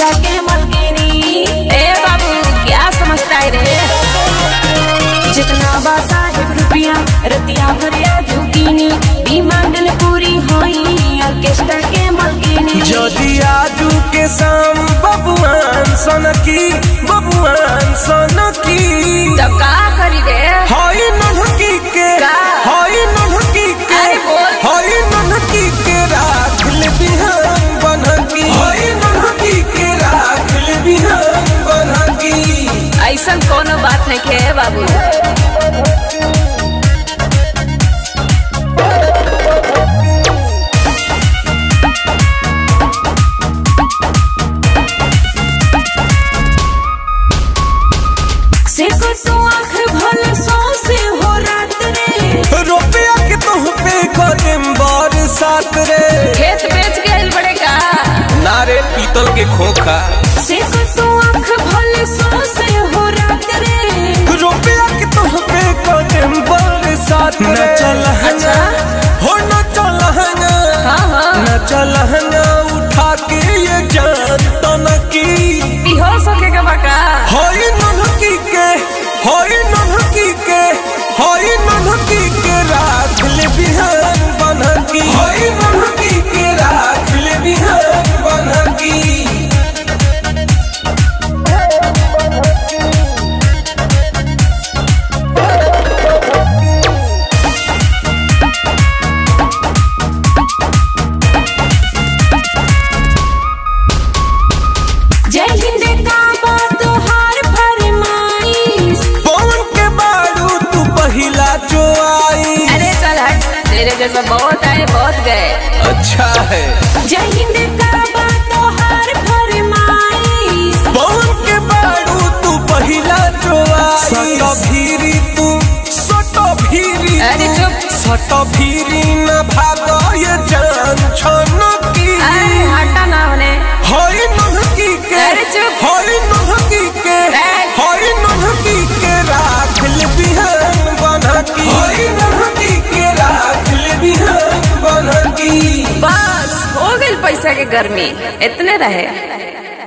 के मलकिनी ए बाबू क्या समझता है रे जितना बा साहेब रुपया रतिया भरिया झुकीनी डिमांड पूरी होई ऑर्केस्ट्रा के मलकिनी যদি आजू के शाम बबुआन सनकी बबुआन सनकी तब का करी रे हई नन्हकी के का? हई नन्हकी के अरे बोल। हई नन्हकी के राख ले बिहान बनकी हई नन्हकी के राख ले बिहान बनकी ऐसा कोनो बात नहीं के बाबू से को तो आँख भल सौ से हो रात रे रुपया के तुह पे कदम बरसात रे खेत बेच गए बड़े का नारे पीतल के खोखा से को तो आँख भल सौ से हो रात रे रुपया के तुह पे कदम बरसात न चल अच्छा। हो न चल हाँ हाँ न चल उठा के ये जान तनकी बेहोश होके का बका हई नन्हकी के हई नन्हकी के हई नन्हकी के राख ले बिहान बनकी हई नन्हकी के राख ले बिहान बनकी जय हिंद का बात हार फरमाइश पवन के बारू तू पहिला जो आई अरे चल हट तेरे जैसा बहुत आए बहुत गए अच्छा है जय हिंद का बात हार फरमाइश पवन के बारू तू पहिला जो आई सट भीरी तू सट भीरी अरे तू, चुप। सट भीरी न भाग ये जान छनकी अरे हटा ना होने हई नन्हकी के अरे चुप। हई नन्हकी के ए। हई नन्हकी के राख ले बिहान बनकी हई नन्हकी के राख ले बिहान बनकी बस हो गई पैसा के गर्मी इतने रहे